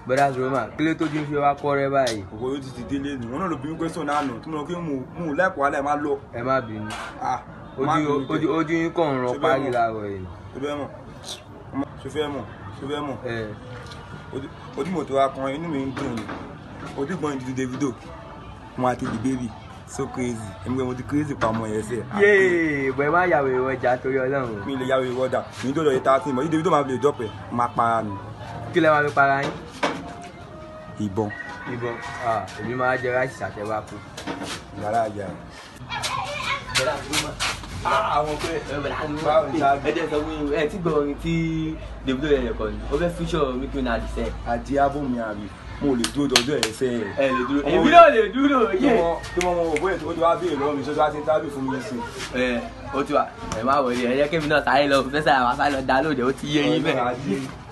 bọ́dà Roma kí ló tójú ń fi wá kọ́ rẹ báyìí òkò yóò ti ti délé nù wọn náà ló bí mi question náà nù tí mo lọ kí mo mú un lẹ́kọ̀ọ́ alẹ́ máa lọ. ẹ má bínú Ah, má ojú bínú ojú kẹ̀. ojú yín kàn ń rán Ṣé bẹ́ẹ̀ parí mọ̀? láàárọ̀ yìí ṣe fẹ́ mọ̀ ṣe fẹ́ mọ̀ ṣe fẹ́ mọ̀ ẹ Ojú- ojú mo tó wa kan inú mi ń dùn ni ojú gbọ́n ìdílé Davido mo àti the baby so crazy èmi gbé mo ti crazy pa ọmọ yẹn sẹ́ yéè bọ̀ ẹ má yàwó ìwọ ọjà torí ọlọ́run mi lè yàwó ìwọ́dà mi tó lọ yẹ tá a ti mọ̀ yí Davido máa fi lè dọ́pẹ̀ máa para mi kí lẹ máa fi para yín ìbọn ìbọn ah, èmi máa jẹ ráìsì àtẹwà kú. yàrá ìyá bọ́dà Roma àwọn pé Báwo ni ṣáájú? ẹ jẹ́ sọ fún yín ẹ tí gbọ́ orin tí Davido yẹn yẹn kọ ni ó fẹ́ fíṣọ̀ Nicki Minaj sẹ́ àti abómi àbí mo lè dúró dọjọ́ ẹ̀ sẹ́ ẹ̀. ẹ lè dúró Ọmọ èmi mi- náà lè dúró tí yẹ wọ́n tí wọ́n mọ òbó ẹ̀ tó wá béèrè lọ́wọ́ mi sọ́jọ́ á ti ń tábì fún mi sí i. ẹ ó ti wà ẹ má wọlé ẹ jẹ́ kémi náà sáré lọ fẹ́ sáré àwọn sáré lọ dá lóde ó ti yé yín bẹ́ẹ̀. Ọ̀rẹ́ ajé.